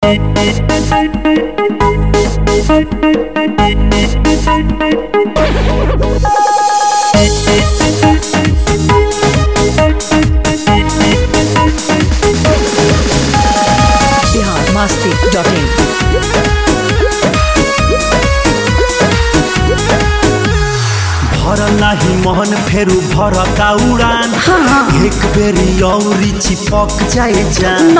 Bihar Masti dot in भरल नाही मोहन फेरू भरता उड़ान एक बेरी औरी चिपक जाए जान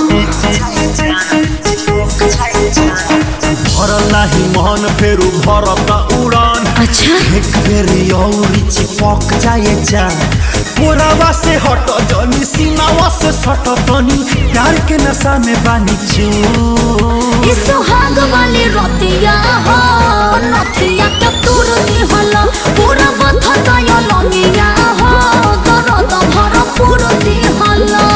भरल नाही मोहन फेरू भरता उड़ान अच्छा एक बेरी औरी चिपक जाए जान पोरावा से हट जनी सीनावा से सट तनी प्यार के नशा में बानी चू ई सुहाग वाली रतिया हो नथिया के तुरनी हला पूरा बथता या लंगिया हो दर्द भर पूरती हला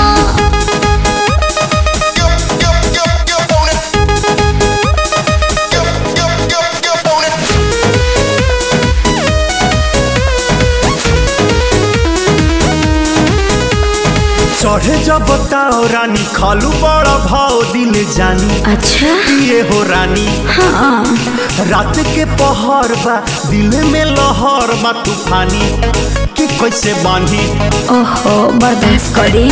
चढ़े जब बताओ रानी खालू बड़ा भाव दिल जानी अच्छा ये हो रानी हाँ रात के पहर बा दिल में लहर बा तूफानी कि कैसे बांधी ओहो बर्दाश्त करी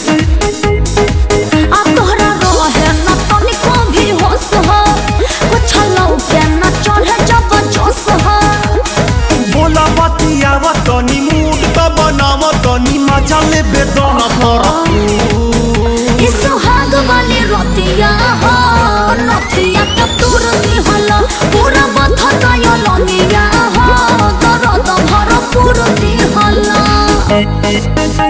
अब तोहरा रहे न तनिको भी होश हो कुछ लौके न चढ़े जब जोश हो बोला बतियावा तनी मूड तो बनावा तनी मजा ले बेदना पर ई सुहाग वाली रतिया हो नथिया के तुरनी हला पूरा बथता या लंगिया हो दर्द भर पूरती हला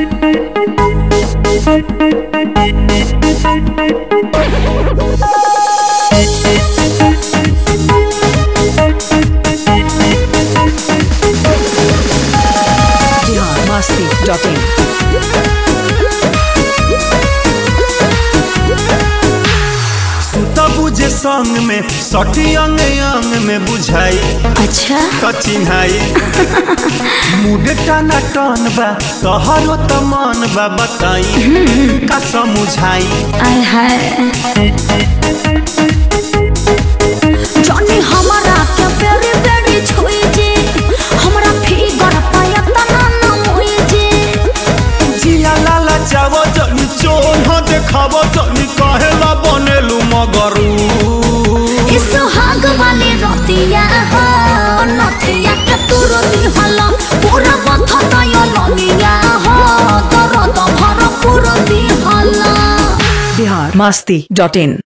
बिहार मस्ती डॉट इन सुता बुझे संग में सटी अंग अंग में बुझाई अच्छा तो चिन्हाई मूड टाना टन बा तोहरो तो मन बा बताई का समझाई आय हाय जॉनी हमारा के बेरी बेरी छुई जे हमरा फिगर पाया तना न मोई जे जिया लाला चावो जनी चोन हो देखावो जनी कहेला बनेलु मगरू ई सुहाग वाली रतिया हो नथिया के तुरती हला पूरा बथता या लंगिया हो दर्द भर पूरती हला बिहार मस्ती डॉट इन